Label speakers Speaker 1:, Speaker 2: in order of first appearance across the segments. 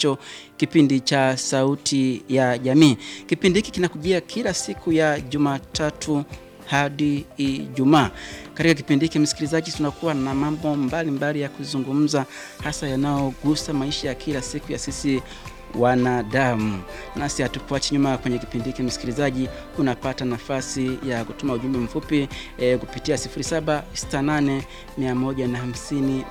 Speaker 1: nacho kipindi cha Sauti ya Jamii. Kipindi hiki kinakujia kila siku ya Jumatatu hadi Ijumaa. Katika kipindi hiki msikilizaji, tunakuwa na mambo mbalimbali mbali ya kuzungumza, hasa yanayogusa maisha ya kila siku ya sisi wanadamu. Nasi hatukuachi nyuma kwenye kipindi hiki msikilizaji, unapata nafasi ya kutuma ujumbe mfupi e, kupitia 0768 150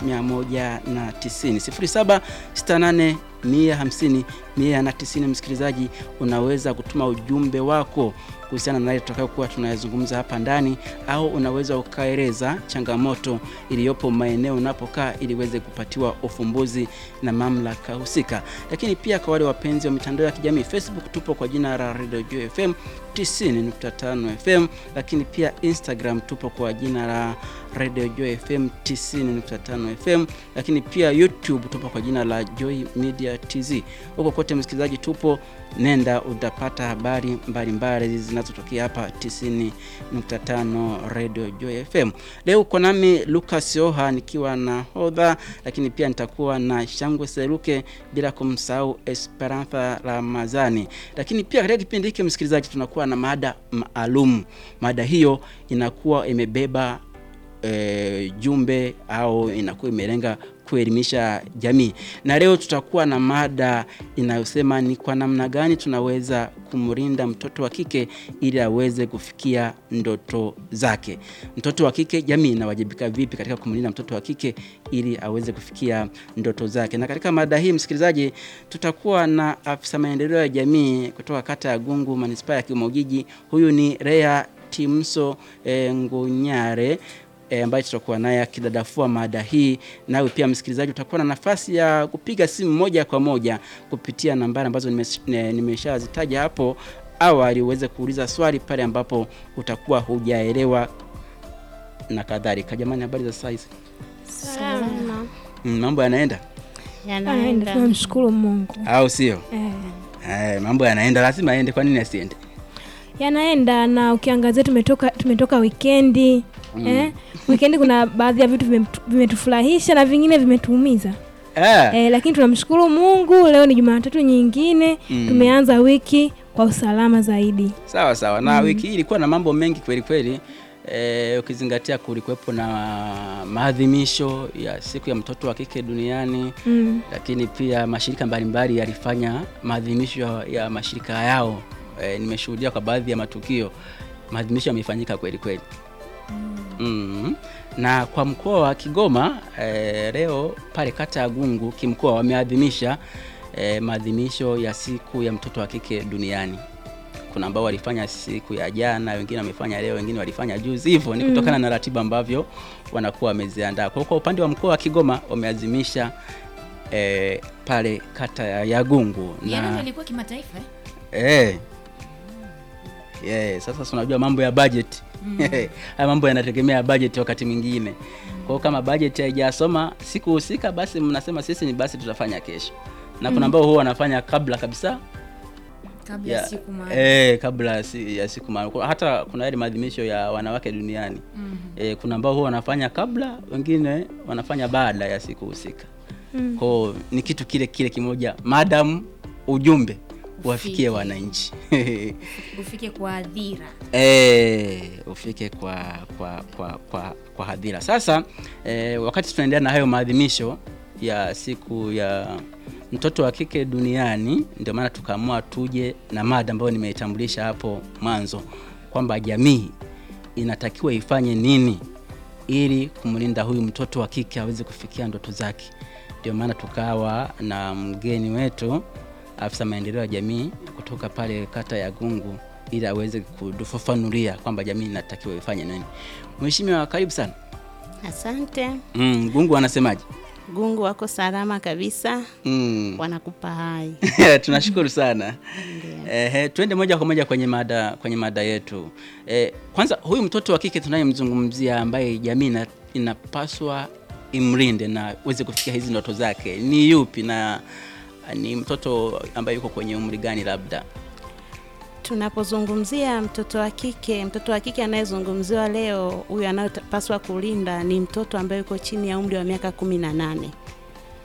Speaker 1: 190 0768 150 190. Msikilizaji, unaweza kutuma ujumbe wako kuhusiana na yale tutakayokuwa tunayazungumza hapa ndani, au unaweza ukaeleza changamoto iliyopo maeneo unapokaa ili iweze kupatiwa ufumbuzi na mamlaka husika. Lakini pia kwa wale wapenzi wa mitandao ya kijamii, Facebook tupo kwa jina la Radio Joy FM 90.5 FM, lakini pia Instagram tupo kwa jina la Radio Joy FM 90.5 FM, lakini pia YouTube tupo kwa jina la Joy Media TZ. Huko kote msikilizaji, tupo nenda utapata habari mbalimbali zinazotokea hapa 90.5 Radio Joy FM. Leo uko nami Lucas Oha nikiwa na hodha, lakini pia nitakuwa na Shangwe Seruke, bila kumsahau Esperanza Ramazani. Lakini pia katika kipindi hiki msikilizaji, tunakuwa na mada maalum. Mada hiyo inakuwa imebeba e, jumbe au inakuwa imelenga kuelimisha jamii, na leo tutakuwa na mada inayosema ni kwa namna gani tunaweza kumlinda mtoto wa kike ili aweze kufikia ndoto zake. Mtoto wa kike, jamii inawajibika vipi katika kumlinda mtoto wa kike ili aweze kufikia ndoto zake? Na katika mada hii msikilizaji, tutakuwa na afisa maendeleo ya jamii kutoka kata ya Gungu, manispaa ya Kigoma Ujiji. Huyu ni Rea Timso e, Ngunyare E, ambaye tutakuwa naye akidadafua mada hii. Nawe pia msikilizaji, utakuwa na nafasi ya kupiga simu moja kwa moja kupitia nambari ambazo nimeshazitaja hapo awali, uweze kuuliza swali pale ambapo utakuwa hujaelewa na kadhalika. Jamani, habari za saizi?
Speaker 2: Salama.
Speaker 1: Mm, mambo yanaenda
Speaker 2: Anaenda. Tunamshukuru Mungu.
Speaker 1: au sio?
Speaker 2: Eh.
Speaker 1: Eh, mambo yanaenda, lazima aende. Kwa nini asiende?
Speaker 2: Yanaenda na ukiangazia tumetoka tumetoka wikendi. Eh? Wikendi kuna baadhi ya vitu vimetu- vimetufurahisha na vingine vimetuumiza.
Speaker 1: Eh,
Speaker 2: Eh, lakini tunamshukuru Mungu leo ni Jumatatu nyingine
Speaker 1: Mm.
Speaker 2: tumeanza wiki kwa usalama zaidi.
Speaker 1: sawa sawa. Na wiki hii ilikuwa na mambo mengi kweli kweli. E, ukizingatia kulikuwepo na maadhimisho ya siku ya mtoto wa kike duniani
Speaker 2: Mm.
Speaker 1: lakini pia mashirika mbalimbali yalifanya maadhimisho ya- ya mashirika yao. E, nimeshuhudia kwa baadhi ya matukio maadhimisho yamefanyika kweli kweli. Mm. Na kwa mkoa wa Kigoma e, leo pale kata ya Gungu kimkoa wameadhimisha e, maadhimisho ya siku ya mtoto wa kike duniani. Kuna ambao walifanya siku ya jana, wengine wamefanya leo, wengine walifanya juzi. Hivyo ni kutokana na ratiba ambavyo wanakuwa wameziandaa. Kwa hiyo kwa upande wa mkoa wa Kigoma wameadhimisha e, pale kata ya ya Gungu
Speaker 3: Jana ndio
Speaker 1: na
Speaker 3: ilikuwa kimataifa eh?
Speaker 1: Eh. Yeah, sasa si unajua mambo ya budget. Haya mambo yanategemea budget wakati mwingine. Kwa hiyo kama budget haijasoma siku husika basi mnasema sisi ni basi tutafanya kesho. Na kuna ambao huwa wanafanya kabla kabisa
Speaker 3: kabla
Speaker 1: ya,
Speaker 3: ya siku maalum.
Speaker 1: eh, kabla ya si- ya siku maalum. Kwa- Hata kuna yale maadhimisho ya wanawake duniani.
Speaker 3: Mhm.
Speaker 1: Eh, kuna ambao huwa wanafanya kabla, wengine wanafanya baada ya siku husika.
Speaker 2: Mm.
Speaker 1: Kwa hiyo ni kitu kile kile kimoja, madam ujumbe wafikie
Speaker 3: Ufike.
Speaker 1: wananchi.
Speaker 3: ufike kwa adhira
Speaker 1: Eh, ufike kwa kwa kwa kwa, kwa hadhira. Sasa eh, wakati tunaendelea na hayo maadhimisho ya siku ya mtoto wa kike duniani, ndio maana tukaamua tuje na mada ambayo nimeitambulisha hapo mwanzo kwamba jamii inatakiwa ifanye nini ili kumlinda huyu mtoto wa kike aweze kufikia ndoto zake. Ndio maana tukawa na mgeni wetu afisa maendeleo ya jamii kutoka pale kata ya Gungu ili aweze kutufafanulia kwamba jamii inatakiwa ifanye nini. Mheshimiwa, karibu sana.
Speaker 4: Asante.
Speaker 1: Mm, Gungu anasemaje?
Speaker 4: Gungu wako salama kabisa,
Speaker 1: Mm.
Speaker 4: wanakupa hai.
Speaker 1: Tunashukuru sana. Ehe, tuende moja kwa moja kwenye mada kwenye mada yetu. Eh, kwanza huyu mtoto wa kike tunayemzungumzia ambaye jamii ina- inapaswa imlinde na uweze kufikia hizi ndoto zake ni yupi na ni mtoto ambaye yuko kwenye umri gani labda?
Speaker 4: Tunapozungumzia mtoto wa kike, mtoto wa kike anayezungumziwa leo, huyu anayepaswa kulinda ni mtoto ambaye yuko chini ya umri wa miaka kumi na nane.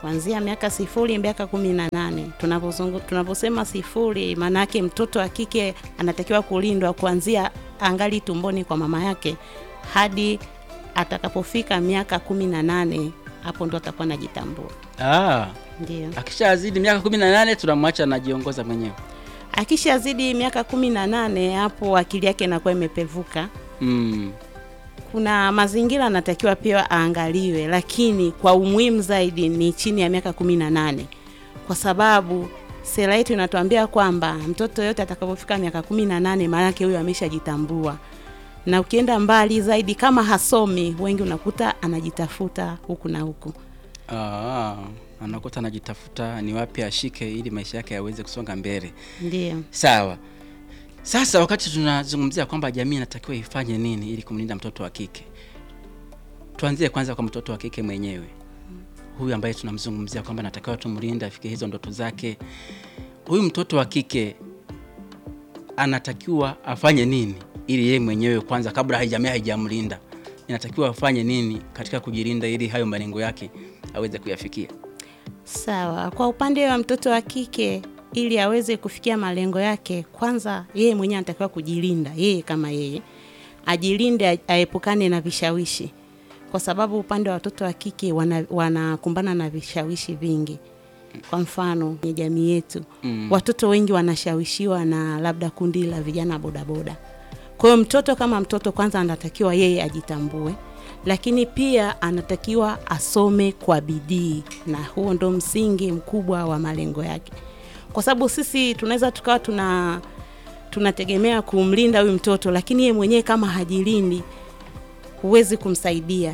Speaker 4: kuanzia miaka sifuri mpaka kumi na nane. Tunapozungu- Tunaposema sifuri, maana yake mtoto wa kike anatakiwa kulindwa kuanzia angali tumboni kwa mama yake hadi atakapofika miaka kumi na nane, hapo ndo atakuwa anajitambua.
Speaker 1: Ah,
Speaker 4: Ndio.
Speaker 1: akishazidi miaka kumi na nane tunamwacha anajiongoza mwenyewe.
Speaker 4: Akishazidi miaka kumi na nane, hapo akili yake inakuwa imepevuka.
Speaker 1: Mm.
Speaker 4: Kuna mazingira anatakiwa pia aangaliwe, lakini kwa umuhimu zaidi ni chini ya miaka kumi na nane kwa sababu sera yetu inatuambia kwamba mtoto yote atakapofika miaka kumi na nane maanake huyo ameshajitambua, na ukienda mbali zaidi, kama hasomi, wengi unakuta anajitafuta huku na huku.
Speaker 1: Ah, anakuta anajitafuta ni wapi ashike ili maisha yake yaweze kusonga mbele.
Speaker 4: Ndio.
Speaker 1: Sawa. Sasa wakati tunazungumzia kwamba jamii inatakiwa ifanye nini ili kumlinda mtoto wa kike, tuanzie kwanza kwa mtoto wa kike mwenyewe, huyu ambaye tunamzungumzia kwamba natakiwa tumlinde afike hizo ndoto zake. Huyu mtoto wa kike anatakiwa afanye nini ili yeye mwenyewe kwanza, kabla jamii haijamlinda, inatakiwa afanye nini katika kujilinda ili hayo malengo yake aweze kuyafikia?
Speaker 4: Sawa. Kwa upande wa mtoto wa kike, ili aweze kufikia malengo yake, kwanza yeye mwenyewe anatakiwa kujilinda, yeye kama yeye ajilinde, a- aepukane na vishawishi, kwa sababu upande wa watoto wa kike wana- wanakumbana na vishawishi vingi. Kwa mfano kwenye jamii yetu
Speaker 1: Mm.
Speaker 4: watoto wengi wanashawishiwa na labda kundi la vijana bodaboda. Kwa hiyo mtoto kama mtoto, kwanza anatakiwa yeye ajitambue, lakini pia anatakiwa asome kwa bidii, na huo ndo msingi mkubwa wa malengo yake, kwa sababu sisi tunaweza tukawa tuna tunategemea kumlinda huyu mtoto, lakini yeye mwenyewe kama hajilindi, huwezi kumsaidia.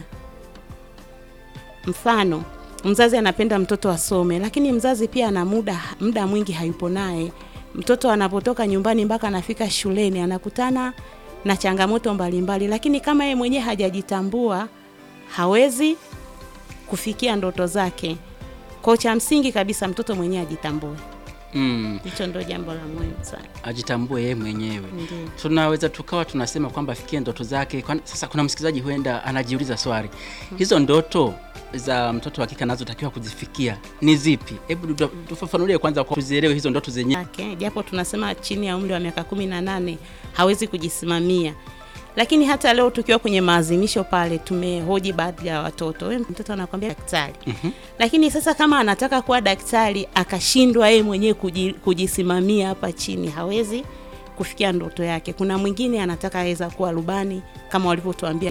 Speaker 4: Mfano, mzazi anapenda mtoto asome, lakini mzazi pia ana muda muda mwingi hayupo naye. Mtoto anapotoka nyumbani mpaka anafika shuleni anakutana na changamoto mbalimbali, lakini kama yeye mwenyewe hajajitambua hawezi kufikia ndoto zake. Kwa cha msingi kabisa mtoto mwenyewe ajitambue,
Speaker 1: Mm.
Speaker 4: hicho ndio jambo la muhimu sana.
Speaker 1: Ajitambue yeye mwenyewe.
Speaker 4: Ndio.
Speaker 1: tunaweza tukawa tunasema kwamba afikie ndoto zake. Kwa, sasa kuna msikilizaji huenda anajiuliza swali, hizo ndoto za mtoto wa kike anazotakiwa kuzifikia ni zipi? Hebu tu- tufafanulie kwanza, kwa tuzielewe hizo ndoto zenyewe.
Speaker 4: yake japo tunasema chini ya umri wa miaka kumi na nane hawezi kujisimamia lakini hata leo tukiwa kwenye maazimisho pale tumehoji baadhi ya watoto we mtoto anakwambia daktari
Speaker 1: Mhm.
Speaker 4: lakini sasa kama anataka kuwa daktari akashindwa yeye mwenyewe kuji, kujisimamia hapa chini hawezi kufikia ndoto yake kuna mwingine anataka aweza kuwa rubani kama walivyotuambia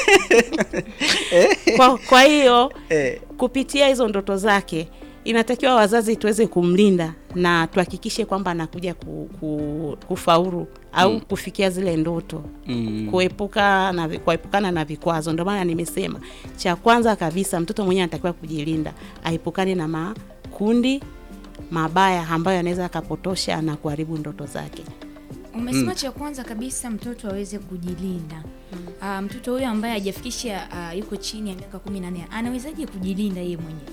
Speaker 4: kwa, kwa hiyo
Speaker 1: Eh,
Speaker 4: kupitia hizo ndoto zake inatakiwa wazazi tuweze kumlinda na tuhakikishe kwamba anakuja ku, ku, kufaulu au
Speaker 1: Mm.
Speaker 4: kufikia zile ndoto
Speaker 1: mm,
Speaker 4: kuepuka na vi- kuepukana na vikwazo. Ndio maana nimesema cha kwanza kabisa mtoto mwenyewe anatakiwa kujilinda, aepukane na makundi mabaya ambayo anaweza akapotosha na kuharibu ndoto zake.
Speaker 3: Umesema cha kwanza kabisa mtoto aweze kujilinda. Ah, mtoto huyo ambaye hajafikisha ah, yuko chini ya miaka kumi na nne anawezaje kujilinda yeye mwenyewe?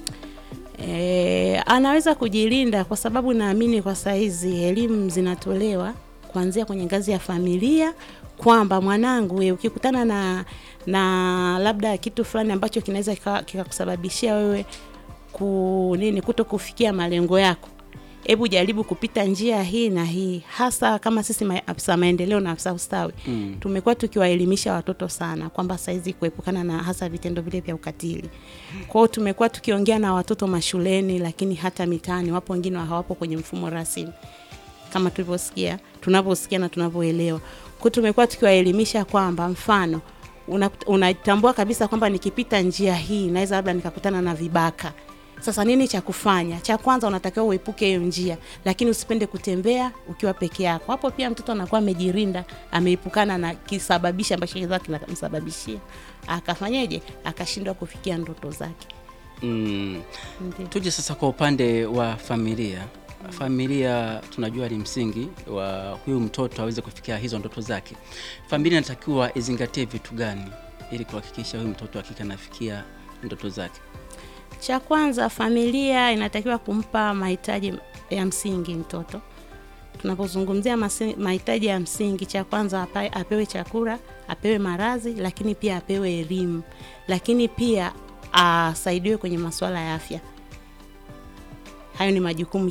Speaker 4: E, anaweza kujilinda kwa sababu naamini kwa saizi elimu zinatolewa kuanzia kwenye ngazi ya familia kwamba mwanangu, we, ukikutana na na labda kitu fulani ambacho kinaweza kika- kikakusababishia wewe ku nini kuto kufikia malengo yako, hebu jaribu kupita njia hii na hii, hasa kama sisi ma- afisa maendeleo na afisa ustawi
Speaker 1: mm,
Speaker 4: tumekuwa tukiwaelimisha watoto sana kwamba saizi kuepukana na hasa vitendo vile vya ukatili. Kwa hiyo tumekuwa tukiongea na watoto mashuleni, lakini hata mitaani, wapo wengine hawapo kwenye mfumo rasmi kama tulivyosikia, tunavyosikia na tunavyoelewa. Kwa hiyo tumekuwa tukiwaelimisha kwamba mfano una- unatambua kabisa kwamba nikipita njia hii naweza labda nikakutana na vibaka. Sasa nini cha kufanya? Cha kwanza unatakiwa uepuke hiyo njia, lakini usipende kutembea ukiwa peke yako. Hapo pia mtoto anakuwa amejirinda, ameepukana na kisababishi ambacho kinaweza kinamsababishia akafanyeje, akashindwa kufikia ndoto zake.
Speaker 1: mm.
Speaker 4: Ndio.
Speaker 1: Tuje sasa kwa upande wa familia. Familia tunajua ni msingi wa huyu mtoto aweze kufikia hizo ndoto zake. Familia inatakiwa izingatie vitu gani ili kuhakikisha huyu mtoto wa kike anafikia ndoto zake?
Speaker 4: Cha kwanza, familia inatakiwa kumpa mahitaji ya msingi mtoto. Tunapozungumzia masi- mahitaji ya msingi, cha kwanza apa- apewe chakula, apewe marazi, lakini pia apewe elimu, lakini pia asaidiwe kwenye masuala ya afya. hayo ni majukumu